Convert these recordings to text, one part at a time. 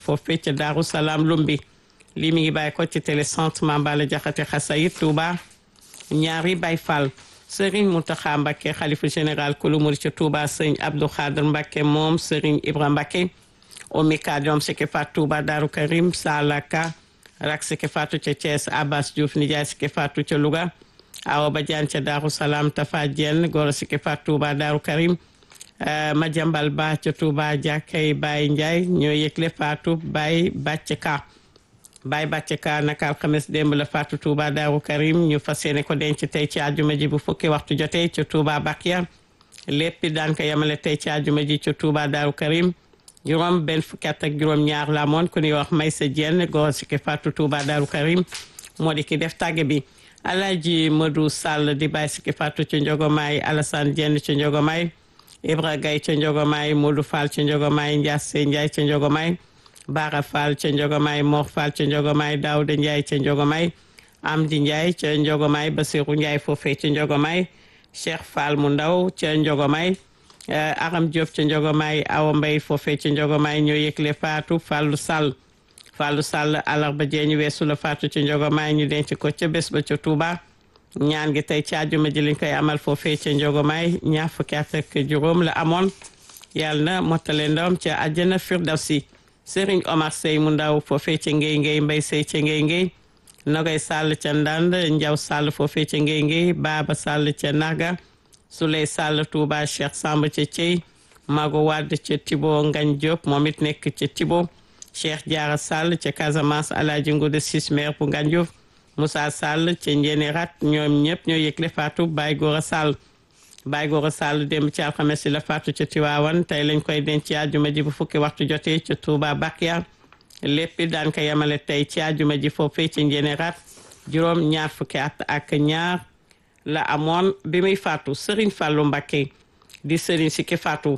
foofee ca Daaru Salaam Lumbi lii mi ngi bàyyi ko ci télé centre Mambala Jaxate Xasayit Touba ñaari Baay Fall Serigne Mountakha Mbacké xalifa général kulu murid ca Touba sëñ Abdou Khader Mbacké moom Serigne Ibra Mbacké omika doom sike fat Touba Daaru Karim Salaka rak sike fatu ca Thiès Abbas Diouf nijaay sike fatu ca Louga Awa Badiane ca Daaru Salaam Tafa Diène goro sike fat Touba Daaru Karim Madiambal Ba ca Touba Jàkkay Baye Ndiaye ñoo yëgle faatu Baye Bàcc Ka Baye Bàcc Ka naka alxames démb la faatu Touba Daaru Karim ñu fas yéene ko denc tey ci àjjuma ji bu fukki waxtu jotee ca Touba Bakia lépp daan ko yemale tey ci àjjuma ji ca Touba Daaru Karim juróom benn fukki at ak juróom ñaar la moon ku ñuy wax Maysa Diène góor si ki faatu Touba Daaru Karim moo di ki def tàgge bi Alaaji Modou Sall di bàyyi si ki faatu ca Njogomaay Alassane Diène ca Njogomaay Ibra Gaye ca Njogomaay Modou Fall ca Njogomaay Ndiasse Ndiaye ca Njogomaay Bara Fall ca Njogomaay Mor Fall ca Njogomaay Daouda Ndiaye ca Njogomaay Amdi Ndiaye ca Njogomaay Basirou Ndiaye foofee ca Njogomaay Cheikh Fall mu ndaw ca Njogomaay Aram Diop ca Njogomaay Awa Mbay foofee ca Njogomaay ñoo yëgle faatu Fallu Sall Fallu Sall alarba jeeñu weesu la faatu ca Njogomaay ñu denc ko ca bés ba ca Touba ñaan gi tey ci àjjuma ji lañ koy amal foofee ca Njogomaay ñaar fukki at ak juróom la amoon yàlla na mottale ndawam ca àjjana firdawsi Serigne Omar Sey mu ndaw foofee ca Ngéy Ngéy Mbay Sey ca Ngéy Ngéy Nogay Sall ca Ndand Njaw Sall foofee ca Ngéy Ngéy Baaba Sall ca Naga Souley Sall Touba Cheikh Samb ca Thiey Mago Wade ca Tibo Ngañ Diop moom it nekk ca Tibo Cheikh Diarra Sall ca Casamance Alaaji Ngude Sis maire bu Ngañ Diouf Moussa Sall ca Njéene Rat ñoom ñëpp ñoo yëgle faatu Baye Gora Sall Baye Gora Sall démb ci alxames si la faatu ca Tiwaawan tey lañ koy denc ci àjjuma ji bu fukki waxtu jotee ca Touba Bakia lépp daan ko yemale tey ci àjjuma ji foofee ca Njéene Rat juróom ñaar fukki at ak ñaar la amoon bi muy faatu Serigne Fallou Mbacké di Serigne si ki faatu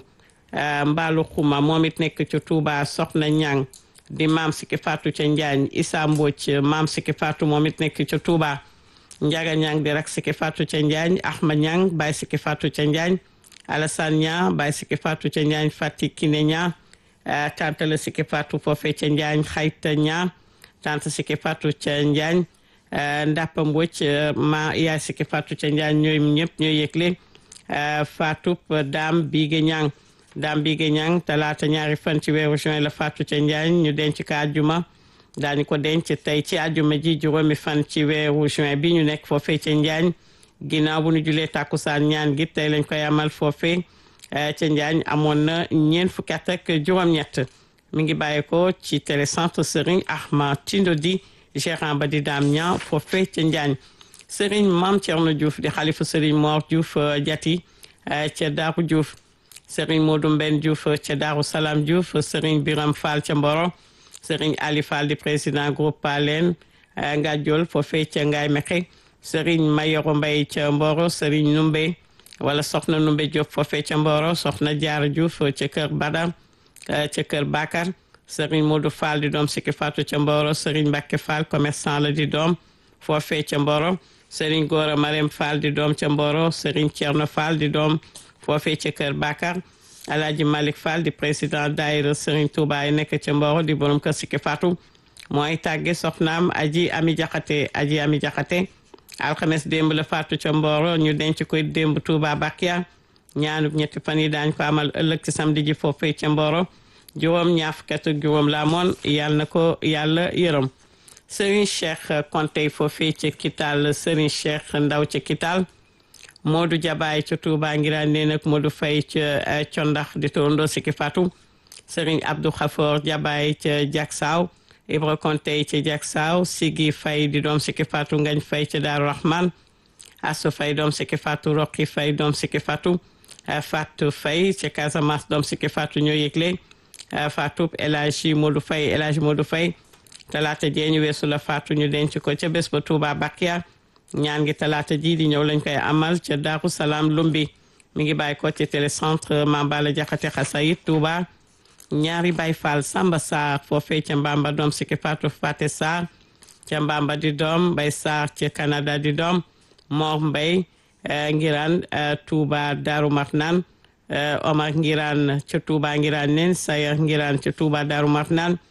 Mbaalu Xuma moom it nekk ca Touba Soxna Ñang di maam si ki faatu ca Njaañ Issa Mbodj maam si ki faatu moom it nekk ca Touba Njaga Ñang di rak si ki faatu ca Njaañ Ahmad Ñang baay si ki faatu ca Njaañ Alassane Ñang baay si ki faatu ca Njaañ Fati Kine Ñang tante la si ki faatu foofee ca Njaañ Xayta Ñang tante si ki faatu ca Njaañ Ndappa Mbodj ma yaay si ki faatu ca Njaañ ñooy ñëpp ñooy yëgle faatu daam Biige Ñang daam Biige Ñang talaata ñaari fan ci weeru juin la faatu ca Njaañ ñu denc ko àjjuma daañu ko denc tey ci àjjuma ji juróomi fan ci weeru juin bi ñu nekk foofee ca Njaañ ginnaaw bu ñu julee tàkkusaan ñaan gi tey lañ koy amal foofee ca Njaañ amoon na ñeent fukki at ak juróom-ñett mi ngi bàyyi ko ci télécentre Serigne Ahmad Tindodi gérant ba di daam ña foofee ca Njaañ Serigne Mame Thierno Diouf di xalifa Serigne Mor Diouf Jati ca Daaru Diouf Serigne Modou Mben Diouf ca Daaru Salaam Diouf Serigne Biram Fall ca Mboro Serigne Ali Fall di président groupe Palen Ngadiol foofee ca Ngaay Mexe Serigne Mayoro Mbay ca Mboro Serigne Numbe wala Soxna Numbe Diop foofee ca Mboro Soxna Jaar Diouf ca Kër Badar ca Kër Bakar Serigne Modou Fall di doom sikki faatu ca Mboro Serigne Mbacke Fall commerçant la di doom foofee ca Mboro Serigne Gora Marème Fall di doom ca Mboro Serigne Thierno Fall di doom foofee ca Kër Bakar Alaaji Malick Fall di président daayira Serigne Touba yi nekk ca Mboro di borom kër sikki faatu mooy tàgge soxnaam aji ami jaxate aji ami jaxate alxames démb la faatu ca Mboro ñu denc koy démb Touba Bakia ñaanub ñetti fan yi daañ ko amal ëllëg ci samedi ji foofee ca Mboro juróom ñaar fukk ak juróom la amoon yàlla na ko yàlla yërëm Serigne Cheikh Konte foofee ca Kital Serigne Cheikh Ndaw ca Kital Modou Jabaay ca Touba ngiraan nee nag Modou Fay ca Condax di torondoo sikki Fatou Serigne Abdou Khafor Jabaay ca Jaksaaw Ibra Konte ca Jaksaaw Sigi Fay di doom sikki Fatou Ngañ Fay ca Daaru Rahman Asu Fay doom sikki Fatou Roqi Fay doom sikki Fatou Fatou Fay ca Casamance doom sikki Fatou ñoo yëgle Fatou El Hadji Modou Fay El Hadji Modou Fay talaata jeeñu weesu la Fatou ñu denc ko ca bés ba Touba Bakia ñaan gi talaata ji di ñëw lañ koy amal ca Daaru Salaam Lumbi mi ngi bàyyi ko ci télécentre Mambala Jaxate Xasayit Touba ñaari Baay Fall Samba Sarr foofee ca Mbamba doom sikki Fatou Fate Sarr ca Mbamba di doom Bay Sarr ca Canada di doom Mor Mbay Ngiraan Touba Daaru Marnaan Omar Ngiraan ca Touba Ngiraan nen Sayer Ngiraan ca Touba Daaru Marnaan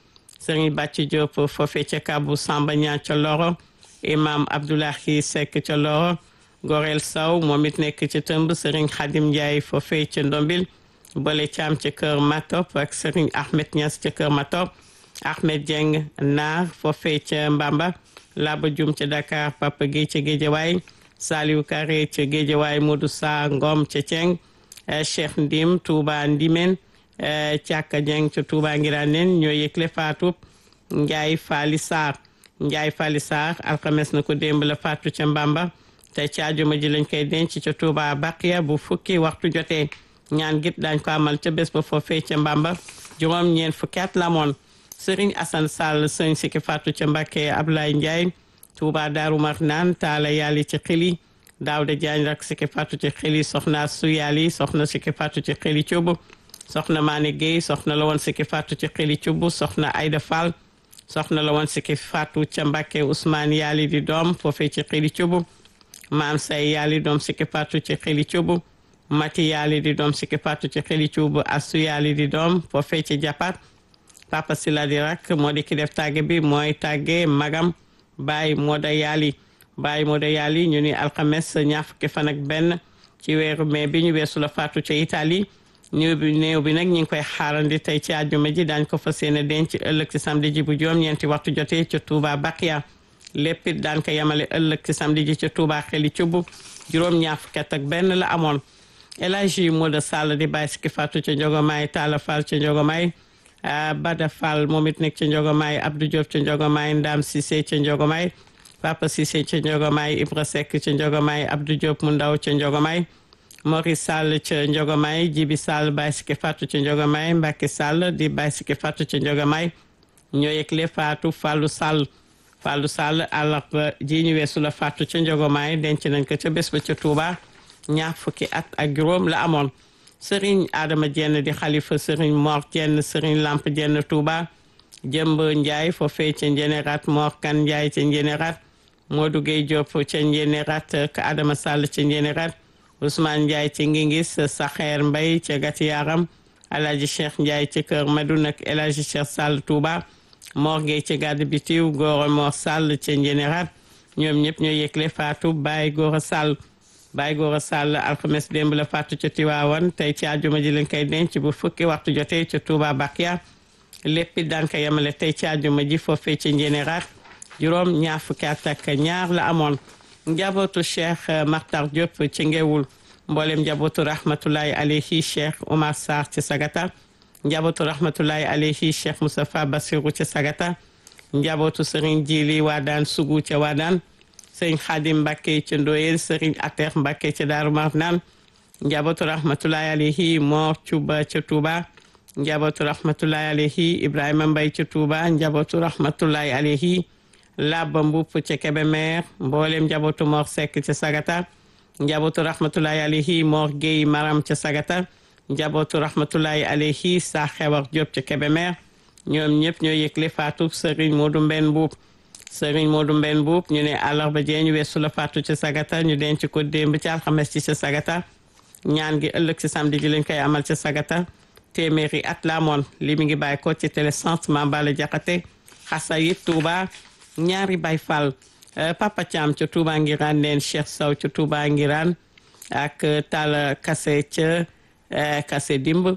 sëriñ Bàcci Diop foofee ca Kabu Samba Ñaan ca Loro imam Abdoulahi Seck ca Loro Gorel Saw moom it nekk ca tëmb sëriñ Xadim Ndiaye foofee ca Ndombil Bole Caam ca kër Matop ak sëriñ Ahmed Niass ca kër Matop Ahmed Dieng Naar foofee ca Mbamba Laba Jum ca Dakar Papa Guèye ca Géejawaay Saliou Karé ca Géejawaay Modou Sa Ngom ca Ceng Cheikh Ndim Touba Ndimen Càkka Dieng ca Touba Ngiranen ñoo yëgle faatu Njaay Faali Sarr Njaay Faali Sarr alxames na ko démb la faatu ca Mbamba te ci àjjuma ji lañ koy denc ca Touba Baqiya bu fukki waxtu jotee ñaan git dañ ko amal ca bés ba foofee ca Mbamba juróom ñeent fukki at la moon Sëriñ Asan Sall sëñ sikki faatu ca Mbàkke Ablaye Ndiaye Touba Daaru Marnaan taala yàlli ci xili Daawda Jaañ rak sikki faatu ci xili soxna su yàlli soxna sikki faatu ci xili cubb soxna Maane Guèye soxna la woon sikki faatu ci xili cubb soxna Ayda Fall soxna la woon sikki faatu ca Mbàkke Ousmane yàlli di doom foofee ci xili cubb maam say yàlli doom sikki faatu ci xili cubb mati yàlli di doom sikki faatu ci xili cubb asu yàlli di doom foofee ci jàppaat papa sila di rak moo di ki def tàgge bi mooy tàgge magam baay moo da yàlli baay moo da yàlli ñu ni alxames ñaar fukki fan ak benn ci weeru mai bi ñu weesu la faatu ca Italie néew bi néew bi nag ñu ngi koy xaarandi tey ci àjjuma ji daañ ko fas yéene denc ëllëg ci samedi ji bu juróom ñeenti waxtu jotee ca Touba Bakia lépp it daan ko yemale ëllëg ci samedi ji ca Touba xeli cubb juróom ñaar fukki at ak benn la amoon El Hadji Modou Sall di bàyyi sikki faatu ca Njogomaay Talla Fall ca Njogomaay Bada Fall moom it nekk ca Njogomaay Abdou Diop ca Njogomaay Ndam Cissé ca Njogomaay Papa Cissé ca Njogomaay Ibra Seck ca Njogomaay Abdou Diop mu ndaw ca Njogomaay Mori Sall ca Njogomaay Jibi Sall bàyyi sikki faatu ca Njogomaay Mbacke Sall di bàyyi sikki faatu ca Njogomaay ñoo yëgle faatu Fallou Sall Fallou Sall àllarba ji ñu weesu la faatu ca Njogomaay denc nañ ko ca bés ba ca Touba ñaar fukki at ak juróom la amoon sëriñ Adama Jenn di xalifa sëriñ Mor Jenn sëriñ Lamp Jenn Touba jëmb Njaay foofee ca Njénérat Mor Kan Njaay ca Njénérat Modou Gueye Diop ca Njénérat ka Adama Sall ca Njénérat Ousmane Njaay ca Ngingis Saxeer Mbay ca Gati Yaram Alaaji Cheikh Njaay ca Kër Madun ak El Hadji Cheikh Sall Touba Mor Gueye ca Gàdd Bitiw Góora Mor Sall ca Njénérat ñoom ñëpp ñoo yëgle faatu Baay Góora Sall Baay Góora Sall alxames démb la faatu ca Tiwaawan tey ci àjjuma ji lañ koy denc bu fukki waxtu jotee ca Touba Bakia lépp it daan ko yemale tey ci àjjuma ji foofee ca Njénérat juróom ñaar fukki at ak ñaar la amoon njabootu Cheikh Makhtar Diop ci ngewul mboolem njabootu rahmatulahi alayhi Cheikh Omar Sarr ci Sagata njabootu rahmatulahi alayhi Cheikh Moustapha Bassirou ci Sagata njabootu Serigne Jili Waadaan Sugu ca Waadaan sëriñ Xaadim Mbàkke ca Ndoyeen sëriñ Ateex Mbàkke ca Daaru Marnaan njabootu rahmatulahi alayhi Moor Cuba ca Tuuba njabootu rahmatulahi alayhi Ibrahima Mbay ca Tuuba njabootu rahmatulahi alayhi Labba Mbupp ca Kebemer mboolem njabootu Moor Sekk ca Sagata njabootu rahmatulahi alayhi Moor Géy Maram ca Sagata njabootu rahmatulahi alayhi Saa Xewar Jóob ca Kebemer ñoom ñëpp ñoo yëgle faatu sëriñ Moodu Mbenn Mbuub sëriñ Modou Mbenn Buub ñu ne àllarba jee ñu weesu la faatu ca Sagata ñu denc ko démb ci alxames ci ca Sagata ñaan gi ëllëg ci samedi ji lañ koy amal ca Sagata téeméeri at la amoon li mi ngi bàyyi ko ci télé centre Mambala Jaxate xasa yi Touba ñaari Baay Fall Papa Thiam ca Touba Ngiraan neen Cheikh Sow ca Touba Ngiraan ak Talla Kase ca Kase Dimb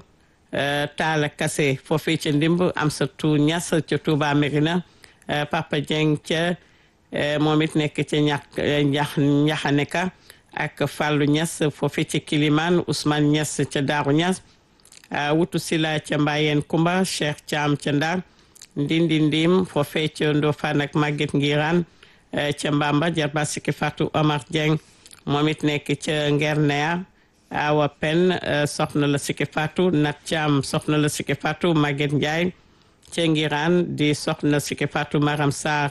Talla Kase foofee ca Ndimb Amsatu Ñas ca Touba Mérina Papa Dieng ca moom it nekk ca ñax ñax ñaxaneka ak Fallou Niass foofu ca Kilimane Ousmane Niass ca Daaru Niass wutu sila ca Mbayeen Kumba Cheikh Thiam ca Ndar Ndindi Ndim foofe ca Ndofane ak Maguette Ngiraan ca Mbamba jarba sikki Fatou Omar Dieng moom it nekk ca Ngernea Awa Pen soxna la sikki Fatou Nat Thiam soxna la sikki Fatou Maguette Ndiaye ca Ngiraan di soxna sikki Fatou Maram Sarr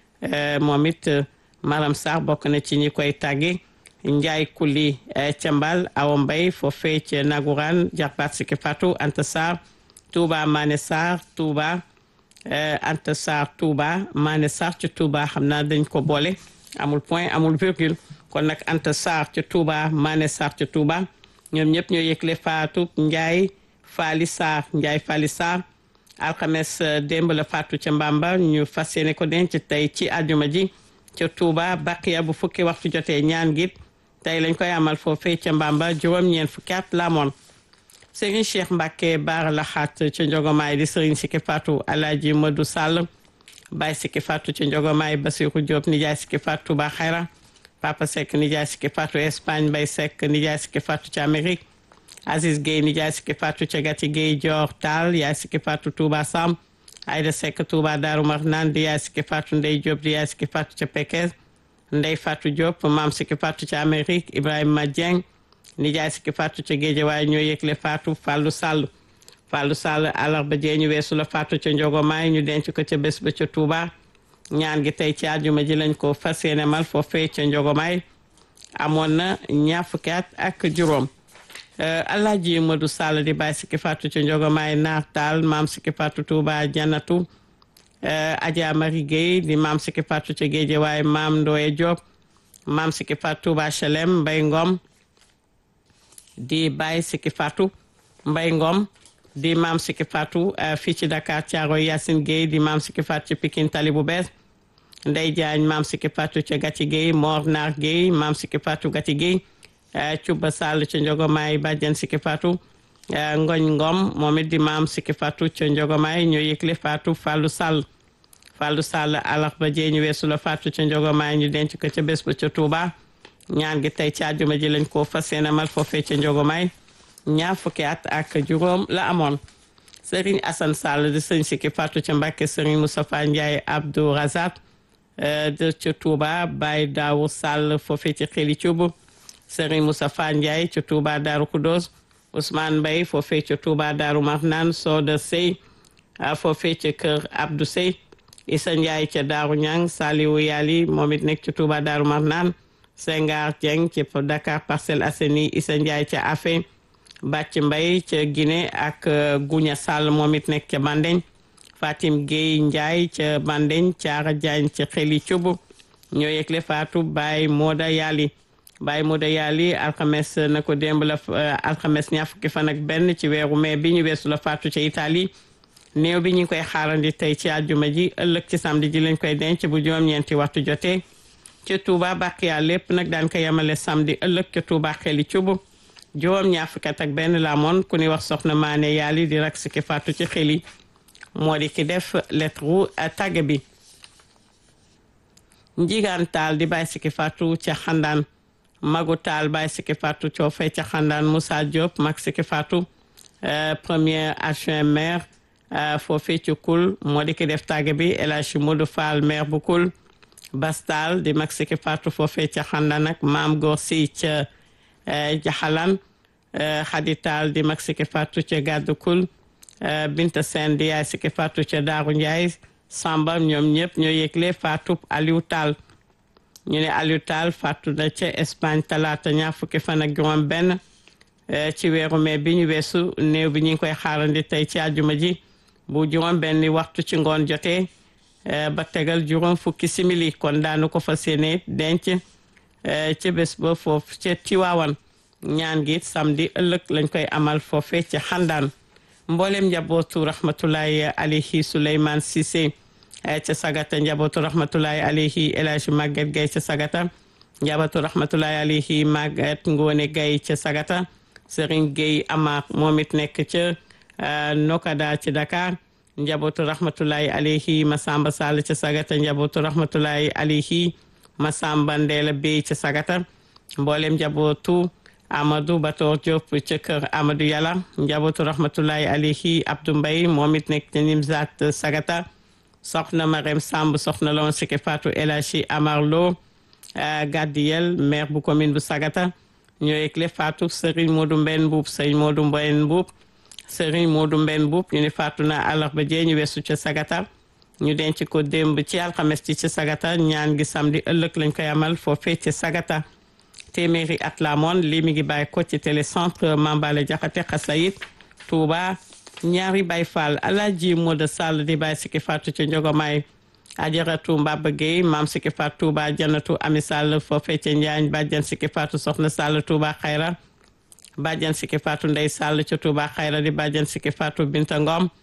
moom it Maram Sarr bokk na ci ñi koy tàgge Njaay Kuli ca Mbal Awa Mbay foofee ca Naguraan jarbaat sikki Fatou Anta Sarr Touba Mané Sarr Touba Anta Sarr Touba Mané Sarr ca Touba xam naa dañ ko boole amul point amul virgule kon nag Anta Sarr ca Touba Mané Sarr ca Touba ñoom ñëpp ñoo yëgle Fatou Njaay Faali Sarr Njaay Faali Sarr alxames démb la faatu ca Mbamba ñu fas yéene ko denc tey ci àjjuma ji ca Touba Baqiya bu fukki waxtu jotee ñaan gi tey lañ koy amal foofee ca Mbamba juróom-ñeent fukki at la amoon Serigne Cheikh Mbacke Baara Laxaat ca Njogomaay di Serigne Sikki Fatou Alaaji Madou Sall Baye Sikki Fatou ca Njogomaay Basiru Diop nijaay Sikki Fatou Touba Xayra Papa Seck nijaay Sikki Fatou Espagne Baye Seck nijaay Sikki Fatou ca Amérique Aziz Gueye nijaay Sikki Fatou ca Gati Gueye Dior Tall yaay Sikki Fatou Touba Sam Aïda Seck Touba Daaru Marnaan di yaay Sikki Fatou Ndey Diop di yaay Sikki Fatou ca Pekes Ndey Fatou Diop maam Sikki Fatou ca Amérique Ibrahima Dieng nijaay Sikki Fatou ca Géejawaay ñoo yëgle Fatou Fallou Sall Fallou Sall àllarba jee ñu weesu la Fatou ca Njogomaay ñu denc ko ca bés ba ca Touba ñaan gi tey ci àjjuma ji lañ ko fas yéene mal foofee ca Njogomaay amoon na ñaar fukki at ak juróom Alaaji Modou Sall di bàyyi Sikki Fatou ca Njogomaay naar taal maam Sikki Fatou Touba Janatu Adja Marie Gueye di maam Sikki Fatou ca Géejawaay maam Ndoye Diop maam Sikki Fatou Touba Chelem Mbay Ngom di bàyyi Sikki Fatou Mbay Ngom di maam Sikki Fatou fii ci Dakar Thiaroye Yacine Gueye di maam Sikki Fatou ci Pikine Tali bu bees Ndey Jaañ maam Sikki Fatou ca Gati Gueye Mor Naar Gueye maam Sikki Fatou Gati Gueye Cuba Sall ca Njogomaay bàjjen Sikki Fatou Ngoñ Ngom moom it di maam Sikki Fatou ca Njogomaay ñoo yëgle Fatou Fallou Sall Fallou Sall àllarba jee ñu weesu la Fatou ca Njogomaay ñu denc ko ca bés ba ca Touba ñaan gi tey ci àjjuma ji lañ ko fas yéene mal foofee ca Njogomaay ñaar fukki at ak juróom la amoon Serigne Assane Sall di sëñ Sikki Fatou ca Mbàkke Serigne Moustapha Ndiaye Abdou Razak de ca Touba Baye Daawu Sall foofee ci xeli cubu Serigne Moustapha Ndiaye ca Touba Daaru Kudos Ousmane Mbaye foofee ca Touba Daaru Marnaan Soda Sey foofee ca kër Abdou Sey Issa Ndiaye ca Daaru Ñang Saliwu Yali moom it nekk ca Touba Daaru Marnaan Sengar Dieng ci Dakar Parcelles Assainies Issa Ndiaye ca Afé Bàcc Mbay ca Guinée ak Guña Sall moom it nekk ca Bandeñ Fatim Gueye Ndiaye ca Bandeñ Caara Diagne ca Xeli Cubu ñoo yëgle Fatou Baye Moda Yali Baye Moda Yali alxames na ko démb la alxames ñaar fukki fan ak benn ci weeru mai bi ñu weesu la Fatou ca Italie néew bi ñu koy xaarandi tey ci àjjuma ji ëllëg ci samedi ji lañ koy denc bu juróom-ñeenti waxtu jotee ca Touba Baqiya lépp nag daan ko yemale samedi ëllëg ca Touba xeli cubu juróom ñaar fukki at ak benn la amoon ku ni wax soxna Maane Yali di rak Sikki Fatou ci xeli moo di ki def lettre tàgge bi njigaan taal di bàyyi Sikki Fatou ca xandaan magu taal bàyyi Sikki Fatou coofee ca xandaan Moussa Diop mag Sikki Fatou premier adjoint maire foofee ci kul moo di ki def tàgge bi El Hadji Modou Fall maire bu kul Bastal di mag Sikki Fatou foofee ca xandaan ak maam Góor si ca jaxalan xaditaal di mag Sikki Fatou ca gàddu kul Binta Sène di yaay Sikki Fatou ca Daaru Ndiaye Samba ñoom ñëpp ñoo yëgle Fatou Aliou Tall ñu ne Aliou Tall Fatou na ca Espagne talaata ñaar fukki fan ak juróom benn ci weeru mai bi ñu weesu néew bi ñu ngi koy xaarandi tey ci àjjuma ji bu juróom benn waxtu ci ngoon jotee ba tegal juróom fukki simili kon daanu ko fas yéene denc ca bés ba foofu ca Tiwaawan ñaan gi samedi ëllëg lañ koy amal foofe ca xandaan mboolem njabootu rahmatulahi alayhi Souleymane Cissé ca sagata njabootu rahmatulahi alayhi El Hadji Maguette Gaye ca sagata njabootu rahmatulahi alayhi Maguette Ngone Gaye ca sagata Serigne Gueye Amar moom it nekk ca Nokada ci Dakar njabootu rahmatulahi alayhi Masamba Sall ca sagata njabootu rahmatulahi alayhi Masamba Ndeela Bey ca sagata mboolem njabootu Amadou Bator Diop ca kër Amadou Yàlla njabootu rahmatulahi alayhi Abdou Mbaye moom it nekk ca Nimzat sagata soxna Marème Samb soxna la woon Sikki Fatou El Hadji Amar Lo Gadiyel maire bu commune bu sagata ñoo yëgle Fatou Serigne Modou Mbenn Mbuub Serigne Modou Mbenn Mbuub Serigne Modou Mbenn Mbuub ñu ne faatu na àllarba jee ñu weesu ca sagata ñu denc ko démb ci alxames ci ca sagata ñaan gi samedi ëllëg lañ koy amal foofee ca sagata téeméeri at la amoon lii mi ngi bàyyi ko ci télécentre Mambale Jaxate Xasayit Touba ñaari Baay Faal Alaaji Moda Sall di bàyyi Sikki Fatou ca Njogomaay Ajaratu Mbaba Gueye maam Sikki Fatou Touba Janatu Ami Sall foofee ca Njaañ bàjjan Sikki Fatou Soxna Sall Touba Xayra bàjjan Sikki Fatou Ndey Sall ca Touba Xayra di bàjjan Sikki Fatou Binta Ngom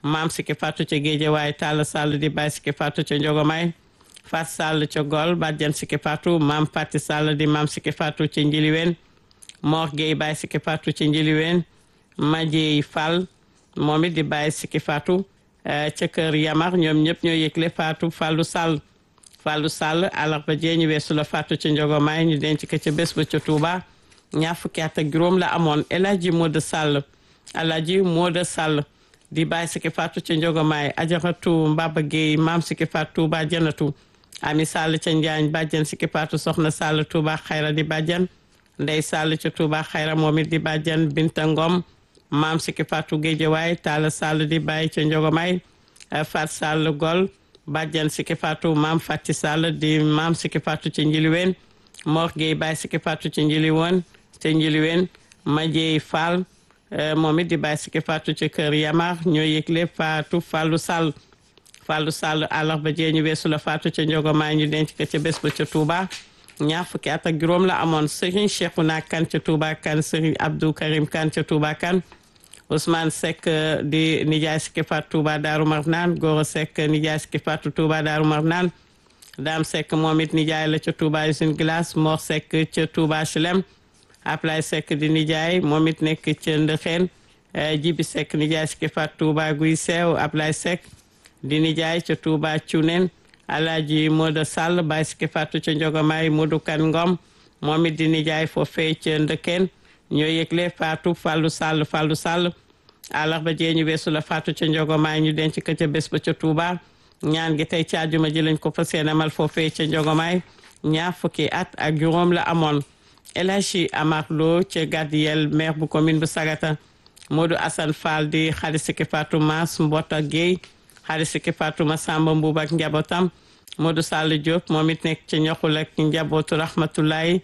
maam Siki Fatou ca Géejawaay Talla Sall di Baye Siki Fatou ca Njogomay Fat Sall ca Gol bàjjan Siki Fatou maam Pati Sall di maam Siki Fatou ca Njiliween Mor Gueye Baye Siki Fatou ca Njiliween Madieye Fall moom it di Baye Siki Fatou ca kër Yamar ñoom ñëpp ñoo yëgle Fatou Fallou Sall Fallou Sall àllarba jee ñu weesu la Fatou ca Njogomay ñu denc ko ca bés ba ca Touba ñaar fukki at ak juróom la amoon El Hadji Modou Sall El Hadji Modou Sall di Baye Siki Fatou ca Njogomay Ajaratu Mbaba Gueye maam Siki Fatou Touba Janatu Ami Sall ca Njaañ bàjjan Siki Fatou soxna Sall Touba Xayra di bàjjan Ndey Sall ca Touba Xayra moom it di bàjjan Binta Ngom maam Siki Fatou Géejawaay Talla Sall di Baye ca Njogomay Fat Sall Gol bàjjan Siki Fatou maam Fati Sall di maam Siki Fatou ca Njiliween Mor Gueye Baye Siki Fatou ca Njiliwoon ca Njiliween Madieye Fall moom it di Baye Siki Fatou ca kër Yamar ñoo yëgle Fatou Fallou Sall Fallou Sall àllarba jee ñu weesu la Fatou ca Njogomay ñu denc ko ca bés ba ca Touba ñaar fukki at ak juróom la amoon Serigne Cheikhouna Kane ca Touba Kane Serigne Abdou Karim Kane ca Touba Kane Ousmane Seck di nijaay Siki Fatou Touba Daaru Marnaan Goro Seck nijaay Siki Fatou Touba Daaru Marnaan Dame Seck moom it nijaay la ca Touba Usine Glace Mor Seck ca Touba Chelem Ablay Seck di nijaay moom it nekk ca Ndëxeen Jibi Seck nijaay Siki Fatou Touba Guy Seew Ablay Seck di nijaay ca Touba Cunen Alaaji Modou Sall Baye Siki Fatou ca Njogomay Modou Kan Ngom moom it di nijaay foofee ca Ndëkkeen ñoo yëgle Fatou Fallou Sall Fallou Sall àllarba jee ñu weesu la Fatou ca Njogomay ñu denc ko ca bés ba ca Touba ñaan gi tey ci àjjuma ji lañ ko fas yéene amal foofee ca Njogomay ñaar fukki at ak juróom la amoon El Hadji Amar Lo ca Gadiyel maire bu commune bu Sagata Modou Assane Fall di xarit Siki Fatou Mass Mbota Gueye xarit Siki Fatou Massamba Mbuub ak njabootam Modou Sall Diop moom it nekk ca ñoxul ak njabootu rahmatulahi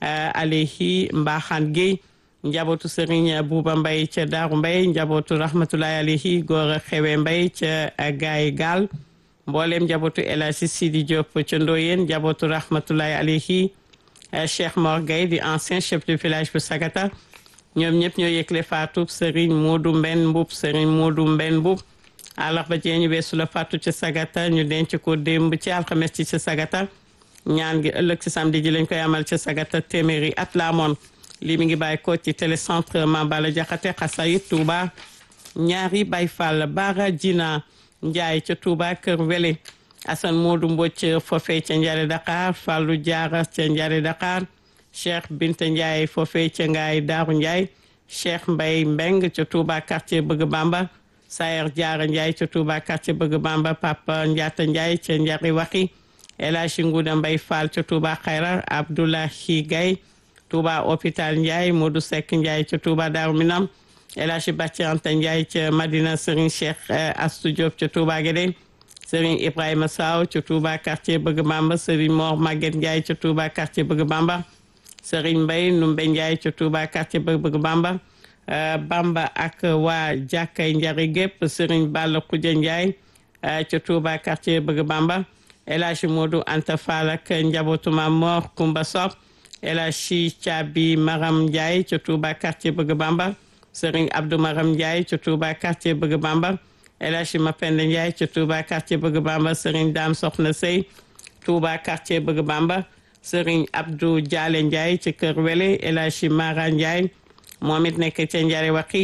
alayhi Mbaxaan Gueye njabootu Serigne Bouba Mbaye ca Daaru Mbaye njabootu rahmatulahi alayhi góor a xewe Mbaye ca Gaay Gaal mboolem njabootu El Hadji Sidi Diop ca Ndoyeen njabootu rahmatulahi alayhi Cheikh Mor Gueye di ancien chef de village bu Sagata ñoom ñëpp ñoo yëgle faatu Serigne Modou Mben Mboup Serigne Modou Mben Mboup àllarba jee ñu weesu la faatu ca Sagata ñu denc ko démb ci alxames ci ca Sagata ñaan gi ëllëg ci samedi ji lañ koy amal ca Sagata téeméeri at la amoon lii mi ngi bàyyi ko ci télécentre Mambala Jaxate Xasayit Touba ñaari Baye Fall Bara Jina Njaay ca Touba Kër Wele Assane Modou Mbocc foofee ca Njare Dakar Fallou Diarra ca Njare Dakar Cheikh Binta Ndiaye foofee ca Ngaay Daaru Ndiaye Cheikh Mbay Mbeng ca Touba quartier Bëgg Bamba Sayer Diarra Ndiaye ca Touba quartier Bëgg Bamba Papa Ndiata Ndiaye ca Njari Waxi El Hadji Ngouda Mbay Fall ca Touba Xayra Abdoulahi Gaye Touba hôpital Ndiaye Modou Seck Ndiaye ca Touba Daaru Minam El Hadji Bàcci Anta Ndiaye ca Madina Serigne Cheikh Astou Diop ca Touba Guédé Serigne Ibrahima Saw ca Touba quartier Bëgg Bamba Serigne Mor Maguette Ndiaye ca Touba quartier Bëgg Bamba Serigne Mbaye Numbe Ndiaye ca Touba quartier Bëgg Bamba Bamba ak waa jàkkay njari gépp Serigne Balla Koudia Ndiaye ca Touba quartier Bëgg Bamba El Hadji Modou Anta Fall ak njabootu Maam Mor Kumba Sob El Hadji Thiabi Maram Ndiaye ca Touba quartier Bëgg Bamba Serigne Abdou Maram Ndiaye ca Touba quartier Bëgg Bamba El Hadji Mapenda Ndiaye ca Touba quartier Bëgg Bamba Serigne Dame Soxna Sey Touba quartier Bëgg Bamba Serigne Abdou Diale Ndiaye ca Kër Wele El Hadji Mara Ndiaye moom it nekk ca Njari Waxi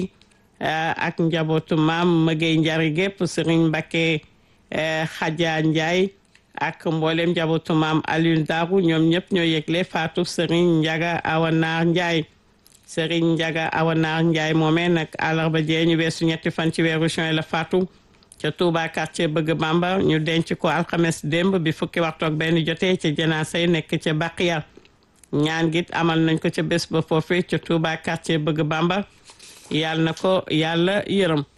ak njabootu maam Mëgey Njari gépp Serigne Mbacké Xaja Ndiaye ak mboolem njabootu maam Alioune Darou ñoom ñëpp ñoo yëgle faatu Serigne Ndiaga Awanaar Ndiaye Serigne Ndiaga Awanaar Ndiaye moomee nag àllarba jee ñu weesu ñetti fan ci weeru juin la faatu ca Touba quartier Bëgg Bamba ñu denc ko alxames démb bi fukki waxtu ak benn jotee ca janaasa yi nekk ca Baqiya ñaan git amal nañ ko ca bés ba foofu ca Touba quartier Bëgg Bamba yàlla na ko yàlla yërëm